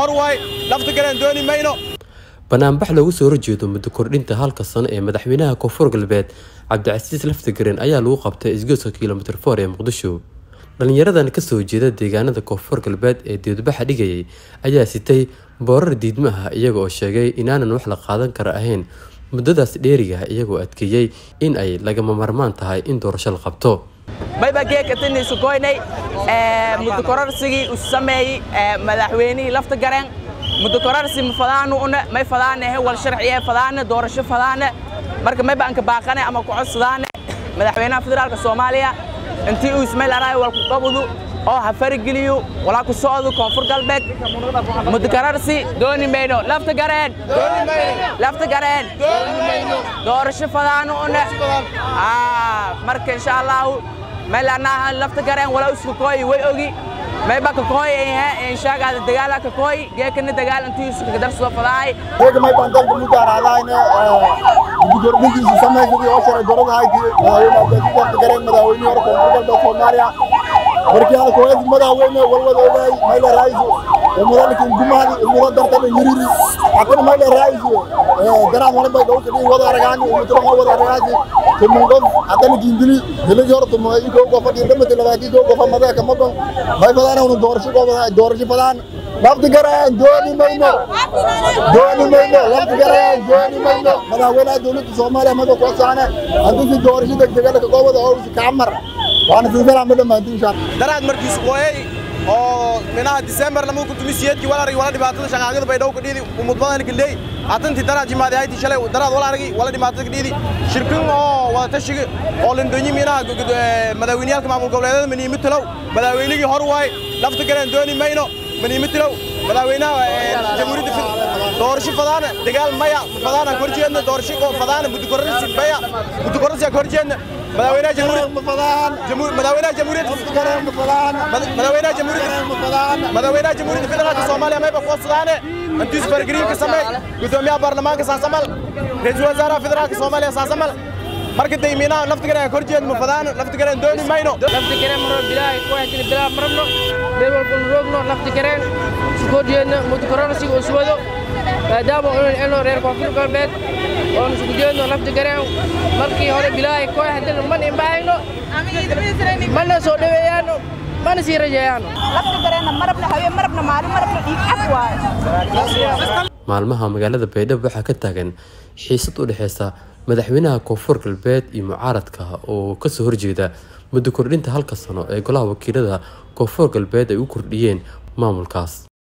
hor waay lafta galeen dooni mayno banaanbax loogu soo horjeedo muddo kordhinta halka sano ee madaxweynaha koonfur galbeed cabdicasiis laftagareen ayaa lagu qabtay isgoyska kilomitr for ee muqdisho dhalinyaradan kasoo jeeda deegaanada koonfur galbeed ee dibadbaxa dhigayay ayaa sitay boorar diidmo ah iyaga oo sheegay inaanan wax la qaadan kara ahayn muddadaas dheeriga iyagoo adkeeyey in ay lagama marmaan tahay in doorasho la qabto mayba geekatiniisu koynay muddo kororsigii u sameeyey madaxweynihii lafta gareen muddo kororsi ma fadaanu une may fadaanehe wal sharciye fadaane doorasho fadaane marka mayba anka baaqane ama ku codsadaane madaxweynaha federaalka soomaaliya intii uu ismayl araay walku qabudu oo ha farigeliyo walaa ku socdo koonfur galbeed muddo kororsi dooni mayno lafta gareen lafta gareen doorasho fadaanu une marka insha allahu meelanaha lafta gareen wala isku kooyi way ogi mayba ka kooy ee inshaagaada dagaala ka kooy geekana dagaal intii isku ka darsoo fadaay geeka may baan dalka mu gaaraadayne gudorbigiisa samaysadii oo shalay dorada hayti madaxweyne lafta gareen madaxweynihii hore koonfur galbeed soomaaliya markii hada kooyadii madaxweyne walwada ogaay mayla raaisu mudalkin gumaadi muda dartana yiriri hakuna mayla raaisu daraan wala bay dhowka dhii wada aragaani umutro wada aragaasi tumungof hadana gindili hiligi hore tumo iko gofa gindamati labaati go gofa madaka mabon may fadana unu doorasho gofa doorasho fadan lafti garaan dooni mayno dooni mayno lafti garaan dooni mayno madaxweynaha dowladda soomaaliya mada koo saane haddii si doorasho degdegala ka goobada oo kacmar waana silsala ma dhammaanti insha daraad markiis qooyay oo minaha disembar lama ku tumi siyeedkii wala aragi wala dhibaatada shaqaaqada bay dhowka dhiidi umudbadan gildey atanti daraad jimaadi hayti shalay daraad wala aragi wala dhibaatada dhiidi shirkin oo wada tashiga oo lindonyi minaha madaxweyneyaalka maamul goboleedyada maniimi talow madaxweynigii hor waay lafta galeen dooni mayno maniimi talow madaxweynaha jamhuuriyadda doorasho fadaana dagaal maya fadaana korjeedna doorasho fadaana muddokororsi maya muddokororsi korjeedna madaxweynaha jamhuuriyadda madaxweynaha jamhuuriyadda madaxweynaha jamhuuriyadda madaxweynaha jamhuuriyadda federaalka soomaaliya mayba kuwasadaane intiis fargariinka samey gudoomiyaha baarlamaanka saasamal ra-iisul wasaaraha federaalka soomaaliya saasamal marka daymiinaha laftigareen korjeed ma fadaan laftigareen dooni mayno laftigareen maro bilaahi kuwaxkini bilaa marabno meel walbanu roogno laftigareen iskorjeedno mudkororsiga uswado maadaama unan elno reer koonfur galbeed oon isku jeedno laftigareen markii hore bilaahi koox haddana mana imbahayno mana soo dhaweeyaano mana sii rajeeyaano maalmaha magaalada baydhabo waxaa ka taagan xiisad u dhexeysa madaxweynaha koonfur galbeed iyo mucaaradka oo kasoo horjeeda muddo kordhinta halka sano ee golaha wakiilada koonfur galbeed ay u kordhiyeen maamulkaas